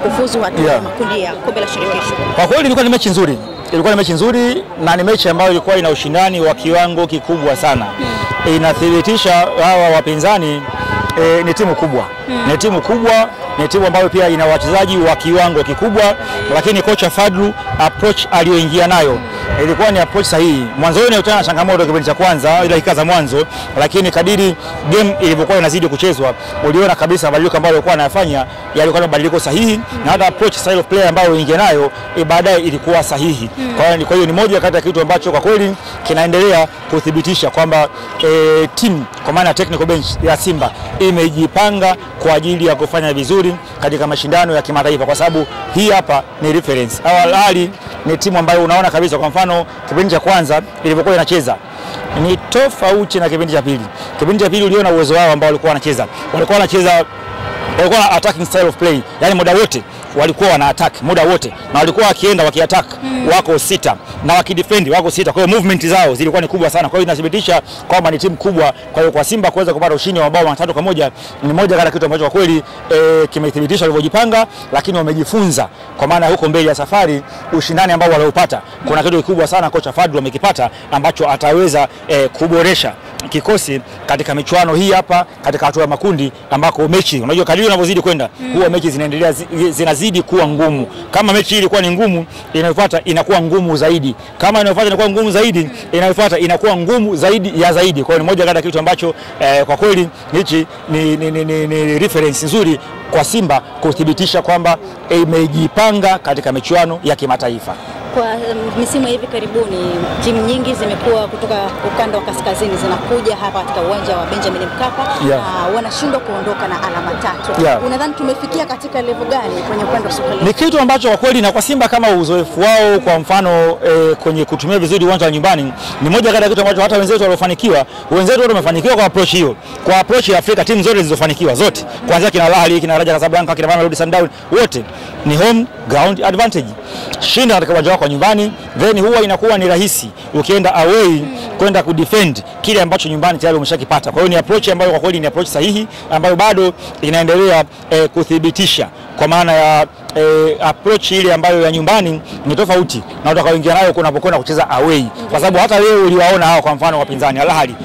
kufuzu hatua ya Yeah. makundi ya kombe la shirikisho. Kwa kweli ilikuwa ni mechi nzuri, ilikuwa ni mechi nzuri na ni mechi ambayo ilikuwa ina ushindani wa kiwango kikubwa sana. Inathibitisha hawa wapinzani e, ni timu kubwa, ni timu kubwa, ni timu ambayo pia ina wachezaji wa kiwango kikubwa, lakini kocha Fadlu approach aliyoingia nayo ilikuwa ni approach sahihi. Mwanzoni alikutana na changamoto kipindi cha kwanza, ile dakika za mwanzo, lakini kadiri game ilivyokuwa inazidi kuchezwa, uliona kabisa mabadiliko ambayo alikuwa anayafanya yalikuwa ni mabadiliko sahihi, na hata approach style of play ambayo ingia nayo e, baadaye ilikuwa sahihi. Kwa hiyo kwa hiyo ni moja kati ya kitu ambacho kwa kweli kinaendelea kuthibitisha kwamba e, timu kwa maana ya technical bench ya Simba imejipanga kwa ajili ya kufanya vizuri katika mashindano ya kimataifa, kwa sababu hii hapa ni reference. Al Ahly ni timu ambayo unaona kabisa, kwa mfano kipindi cha kwanza ilivyokuwa inacheza ni tofauti na kipindi cha pili. Kipindi cha pili uliona uwezo wao ambao walikuwa wanacheza, walikuwa wanacheza walikuwa na attacking style of play, yani muda wote walikuwa wana attack muda wote, na walikuwa wakienda wakiattack wako sita na wakidefend wako sita. Kwa hiyo movement zao zilikuwa ni kubwa sana, kwa hiyo inathibitisha kwamba ni timu kubwa. Kwa hiyo kwa Simba kuweza kupata ushindi wa mabao matatu kwa moja ni moja kati ya kitu ambacho kwa kweli e, kimethibitisha walivyojipanga, lakini wamejifunza kwa maana huko mbele ya safari ushindani ambao waliopata, kuna kitu kikubwa sana kocha Fadlu amekipata ambacho ataweza e, kuboresha kikosi katika michuano hii hapa katika hatua ya makundi ambako mechi unajua kadiri unavyozidi kwenda huwa mechi zinaendelea zi- zinazidi kuwa ngumu. Kama mechi hii ilikuwa ni ngumu, inayofuata inakuwa ngumu zaidi. Kama inayofuata inakuwa ngumu zaidi, inayofuata inakuwa ngumu zaidi ya zaidi. Kwa hiyo ni moja kati ya kitu ambacho eh, kwa kweli hichi ni, ni, ni, ni, ni reference nzuri kwa Simba kuthibitisha kwamba imejipanga katika michuano ya kimataifa. Kwa um, misimu ya hivi karibuni timu nyingi zimekuwa kutoka ukanda wa kaskazini zinakuja hapa katika uwanja wa Benjamin Mkapa Yeah. na wanashindwa kuondoka na alama tatu. Yeah. Unadhani tumefikia katika level gani kwenye upande wa soka letu? ni kitu ambacho kwa kweli na kwa Simba kama uzoefu wao kwa mfano eh, kwenye kutumia vizuri uwanja wa nyumbani ni moja kati ya kitu ambacho hata wenzetu waliofanikiwa, wenzetu wote wamefanikiwa kwa approach hiyo, kwa approach ya Afrika, timu zote zilizofanikiwa zote, kuanzia kina Al Ahly, kina Raja Casablanca, kina Mamelodi Sundowns, wote ni home ground advantage. Shinda katika uwanja wako wa nyumbani, then huwa inakuwa ni rahisi ukienda away kwenda kudefend kile ambacho nyumbani tayari umeshakipata. Kwa hiyo ni approach ambayo kwa kweli ni approach sahihi ambayo bado inaendelea eh, kuthibitisha kwa maana ya eh, approach ile ambayo ya nyumbani ni tofauti na utakaoingia nayo kunapokwenda kucheza away, kwa sababu hata leo uliwaona hawa, kwa mfano wapinzani Al Ahly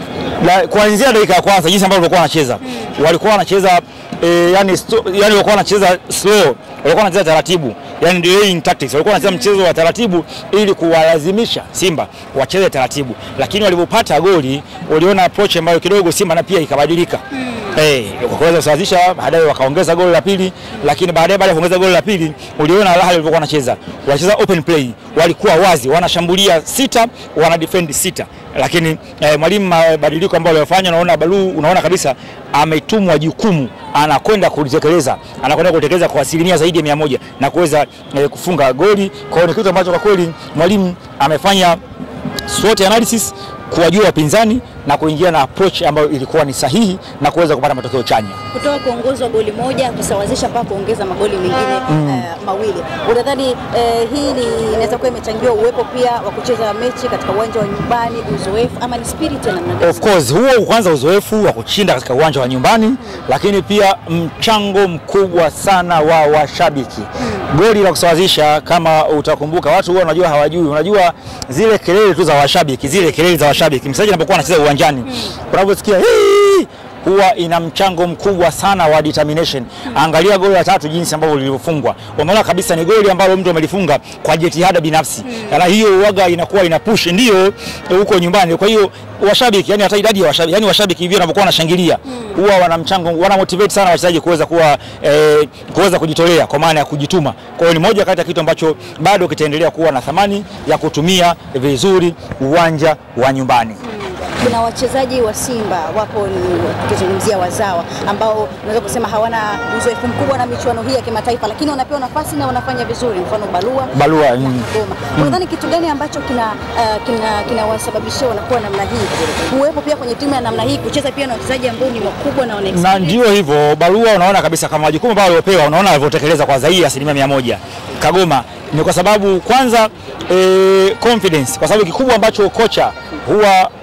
la, kuanzia dakika ya kwanza jinsi ambavyo walikuwa wanacheza walikuwa wanacheza eh, yani, sto, yani walikuwa wanacheza slow, walikuwa wanacheza taratibu, yani delaying tactics, walikuwa wanacheza mchezo wa taratibu ili kuwalazimisha Simba wacheze taratibu, lakini walipopata goli uliona approach ambayo kidogo Simba na pia ikabadilika Eh, wakaweza kusawazisha, baadaye wakaongeza goli la pili, lakini baadaye baada ya kuongeza goli la pili uliona Al Ahly walivyokuwa wanacheza, wanacheza open play, walikuwa wazi, wanashambulia sita, wana defend sita, lakini eh, mwalimu mabadiliko ambayo aliyofanya, unaona Balu, unaona kabisa ametumwa jukumu, anakwenda kulitekeleza, anakwenda kulitekeleza kwa asilimia zaidi ya mia moja na kuweza eh, kufunga goli. Kwa hiyo ni kitu ambacho kwa kweli mwalimu amefanya SWOT analysis kuwajua wapinzani na kuingia na approach ambayo ilikuwa ni sahihi na kuweza kupata matokeo chanya. kutoka kuongozwa goli moja kusawazisha mpaka kuongeza magoli mengine eh, mawili. Unadhani eh, hii ni inaweza kuwa imechangiwa uwepo pia wa kucheza mechi katika uwanja wa nyumbani, uzoefu ama ni spirit ya namna gani? Of course huo kwanza uzoefu wa kushinda katika uwanja wa nyumbani, lakini pia mchango mkubwa sana wa washabiki. Goli la kusawazisha, kama utakumbuka, watu huwa unajua hawajui, unajua zile kelele tu za washabiki, zile kelele za washabiki, mchezaji anapokuwa anacheza uwanjani, unaposikia "Hii!" huwa ina mchango mkubwa sana wa determination. Angalia goli la tatu jinsi ambavyo lilivyofungwa, umeona kabisa ni goli ambalo mtu amelifunga kwa jitihada binafsi, na hiyo waga inakuwa ina push ndio huko nyumbani. Kwa hiyo washabiki, yani hata idadi ya washabiki, yani washabiki hivyo wanapokuwa wanashangilia huwa wana mchango, wana motivate sana wachezaji kuweza kuwa eh, kuweza kujitolea kwa maana ya kujituma. Kwa hiyo ni moja kati ya kitu ambacho bado kitaendelea kuwa na thamani ya kutumia vizuri uwanja wa nyumbani. Kuna wachezaji wa Simba wapo, ni tukizungumzia wazawa ambao unaweza kusema hawana uzoefu mkubwa na michuano hii ya kimataifa, lakini wanapewa nafasi na wanafanya vizuri, mfano Balua Balua, na mm. Kigoma. Unadhani kitu gani ambacho kina uh, kina kinawasababishia wanakuwa namna hii, kuwepo pia kwenye timu ya namna hii, kucheza pia na wachezaji ambao ni wakubwa na wana na experience? ndio hivyo Barua, unaona kabisa kama majukumu ambayo waliopewa, unaona walivyotekeleza kwa zaidi ya asilimia mia moja. Kagoma ni kwa sababu kwanza e, confidence, kwa sababu kikubwa ambacho kocha huwa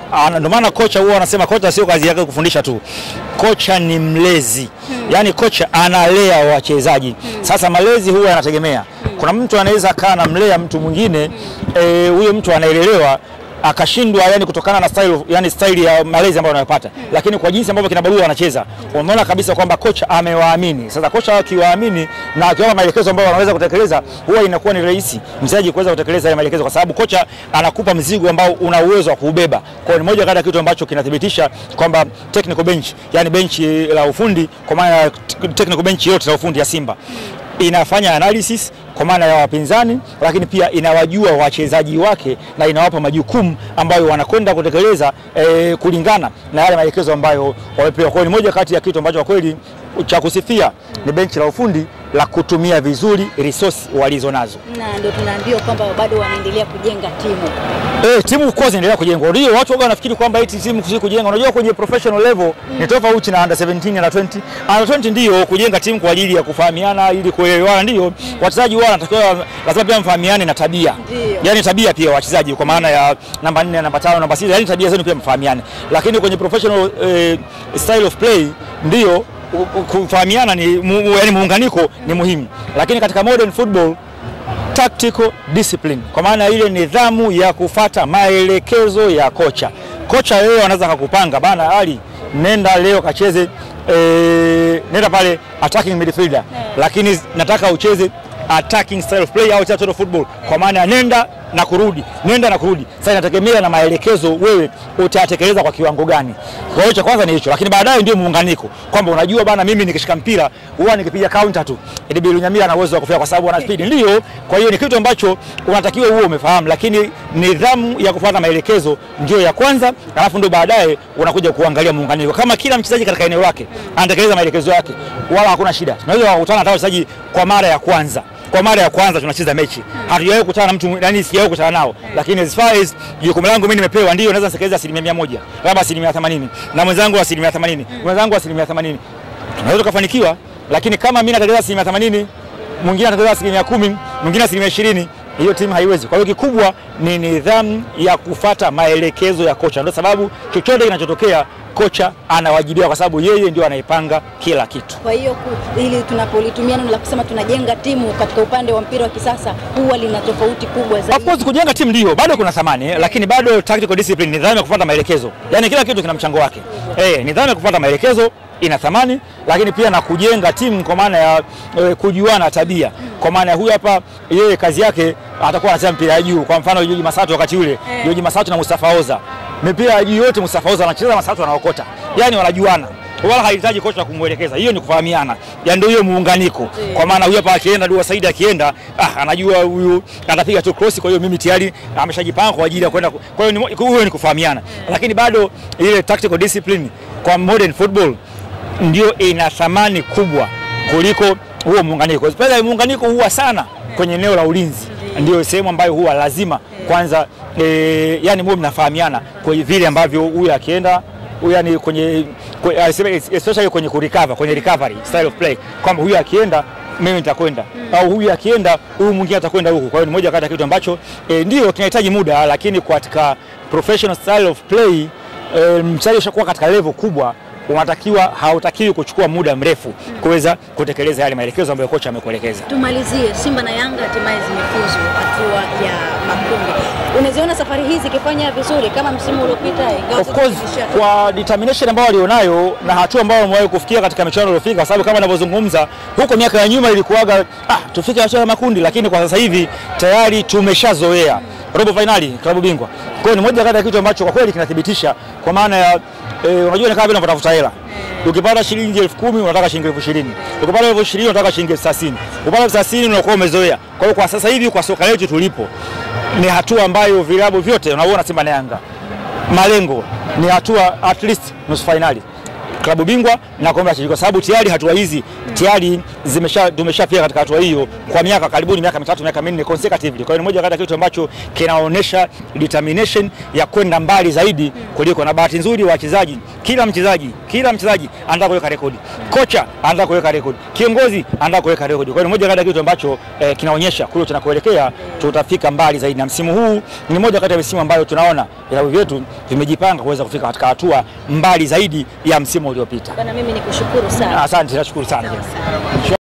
ana- ndio maana kocha huwa anasema kocha sio kazi yake kufundisha tu, kocha ni mlezi yaani kocha analea wachezaji. Sasa malezi huwa yanategemea, kuna mtu anaweza kaa namlea mtu mwingine eh, huyo mtu anaelelewa akashindwa yani kutokana na style, yani style ya malezi ambayo anayopata, lakini kwa jinsi ambavyo kina Barua wanacheza unaona kabisa kwamba kocha amewaamini. Sasa kocha akiwaamini na akiwapa maelekezo ambayo wanaweza kutekeleza, huwa inakuwa ni rahisi mchezaji kuweza kutekeleza yale maelekezo, kwa sababu kocha anakupa mzigo ambao una uwezo wa kuubeba. Kwa hiyo ni moja kati ya kitu ambacho kinathibitisha kwamba technical bench, yani benchi la ufundi, kwa maana ya technical bench yote la ufundi ya Simba inafanya analysis kwa maana ya wapinzani, lakini pia inawajua wachezaji wake na inawapa majukumu ambayo wanakwenda kutekeleza eh, kulingana na yale maelekezo ambayo wamepewa. Kwa hiyo ni moja kati ya kitu ambacho kwa kweli cha kusifia ni benchi la ufundi la kutumia vizuri resource walizo nazo. na ndio tunaambiwa kwamba bado wanaendelea kujenga timu. Eh, timu of course inaendelea kujengwa. Ndio watu waga wanafikiri kwamba eti timu si kujenga. Unajua kwenye professional level ni tofauti na under 17 na 20. Under 20 ndio kujenga timu kwa ajili ya kufahamiana ili kuelewana ndio. Wachezaji wao wanatakiwa lazima pia mfahamiane na tabia. Ndio. Yaani tabia pia wachezaji kwa maana ya namba 4, namba 5, namba 6, yaani tabia zenu pia mfahamiane. Lakini kwenye professional eh, style of play ndio u- u- kufahamiana ni mu, mu- yaani muunganiko ni muhimu. Lakini katika modern football tactical discipline, kwa maana ile nidhamu ya kufata maelekezo ya kocha. Kocha leo anaweza akakupanga bana, Ali, nenda leo kacheze e, nenda pale attacking midfielder, lakini nataka ucheze attacking style of play au total football, kwa maana ya nenda na kurudi, nenda na kurudi. Sasa inategemea na maelekezo wewe utayatekeleza kwa kiwango gani. Kwa hiyo cha kwanza ni hicho, lakini baadaye ndio muunganiko, kwamba unajua bana, mimi nikishika mpira huwa nikipiga counter tu, Edibiri Lunyamira ana uwezo wa kufika kwa sababu ana speed, ndio. Kwa hiyo ni kitu ambacho unatakiwa uwe umefahamu, lakini nidhamu ya kufuata maelekezo ndio ya kwanza, alafu ndio baadaye unakuja kuangalia muunganiko. Kama kila mchezaji katika eneo lake anatekeleza maelekezo yake, wala hakuna shida. Tunaweza kukutana hata wachezaji kwa mara ya kwanza kwa mara ya kwanza tunacheza mechi, hatujawahi kukutana na mtu yani, sijawahi kukutana nao, lakini as far as jukumu langu mimi nimepewa, ndio naweza nitekeleza asilimia mia moja labda asilimia themanini na mwenzangu asilimia themanini mwenzangu asilimia themanini tunaweza tukafanikiwa, lakini kama mimi natekeleza asilimia themanini mwingine atatekeleza asilimia kumi mwingine asilimia ishirini hiyo timu haiwezi. Kwa hiyo kikubwa ni nidhamu ya kufata maelekezo ya kocha, ndio sababu chochote kinachotokea kocha anawajibika, kwa sababu yeye ndio anaipanga kila kitu. Kwa hiyo ku- ili tunapolitumia neno la kusema tunajenga timu katika upande wa mpira wa kisasa huwa lina tofauti kubwa Of zaidi. course kujenga timu ndio bado kuna thamani eh, lakini bado tactical discipline, nidhamu ya kufuata maelekezo, yaani kila kitu kina mchango wake. Eh, nidhamu ya kufuata maelekezo ina thamani, lakini pia na kujenga timu kwa maana ya eh, kujuana tabia, kwa maana ya huyu hapa yeye kazi yake atakuwa anacheza mpira ya juu. Kwa mfano Joji Masatu wakati ule, Joji Masatu na Mustafa Oza, mipira ya juu yote Mustafa Oza anacheza, Masatu anaokota, yaani wanajuana wala hahitaji kocha kumwelekeza. Hiyo ni kufahamiana, ya ndio hiyo muunganiko. Kwa maana huyu hapa akienda, Dua Saidi akienda, ah, anajua huyu atapiga tu cross, kwa hiyo mimi tayari ameshajipanga kwa ajili ya kwenda. ku- Kwa hiyo ni mo- huyo ni kufahamiana, lakini bado ile tactical discipline kwa modern football ndio ina thamani kubwa kuliko huo muunganiko. Pale muunganiko huwa sana kwenye eneo la ulinzi, ndio sehemu ambayo huwa lazima kwanza e, yani muwe mnafahamiana kwa vile ambavyo huyu akienda huyu yani kwenye kwe- aseme especially kwenye kurecover kwenye recovery style of play kwamba huyu akienda mimi nitakwenda au huyu akienda huyu mwingine atakwenda huku. Kwa hiyo ni moja kati ya kitu ambacho e, ndio kinahitaji muda, lakini katika professional style of play e, mchezaji ushakuwa katika level kubwa unatakiwa hautakiwi kuchukua muda mrefu kuweza kutekeleza yale maelekezo ambayo kocha amekuelekeza. Tumalizie, Simba na Yanga hatimaye zimefuzu hatua ya makundi. Unaziona safari hii zikifanya vizuri kama msimu uliopita? ingawa Of sasa course tumesha- kwa determination ambayo walionayo na hatua ambayo wamewahi kufikia katika michuano iliyofika, kwa sababu kama ninavyozungumza huko miaka ya nyuma ilikuwaga ah, tufike hatua ya makundi, lakini kwa sasa hivi tayari tumeshazoea robo finali klabu bingwa. Kwa hiyo ni moja kati ya kitu ambacho kwa kweli kinathibitisha kwa maana ya eh, unajua ni kama vile unatafuta hela ukipata shilingi elfu kumi unataka shilingi elfu ishirini ukipata elfu ishirini unataka shilingi elfu thelathini ukipata elfu thelathini unakuwa umezoea. Kwa hiyo kwa sasa hivi kwa soka letu tulipo ni hatua ambayo vilabu vyote unaona Simba na Yanga malengo ni hatua at least nusu fainali klabu bingwa na kombe la shirikisho, kwa sababu tayari hatua hizi tayari zimesha tumeshafika katika hatua hiyo kwa miaka karibuni miaka mitatu miaka minne consecutively. Kwa hiyo ni moja kati ya kitu ambacho kinaonyesha determination ya kwenda mbali zaidi kuliko, na bahati nzuri wachezaji, kila mchezaji kila mchezaji anataka kuweka rekodi, kocha anataka kuweka rekodi, kiongozi anataka kuweka rekodi. Kwa hiyo ni moja kati ya kitu ambacho eh, kinaonyesha kule tunakoelekea tutafika mbali zaidi, na msimu huu ni moja kati ya misimu ambayo tunaona vilabu vyetu vimejipanga kuweza kufika katika hatua mbali zaidi ya msimu uliopita. Bana, mimi nikushukuru sana. Asante, nashukuru sana. Sawa sana.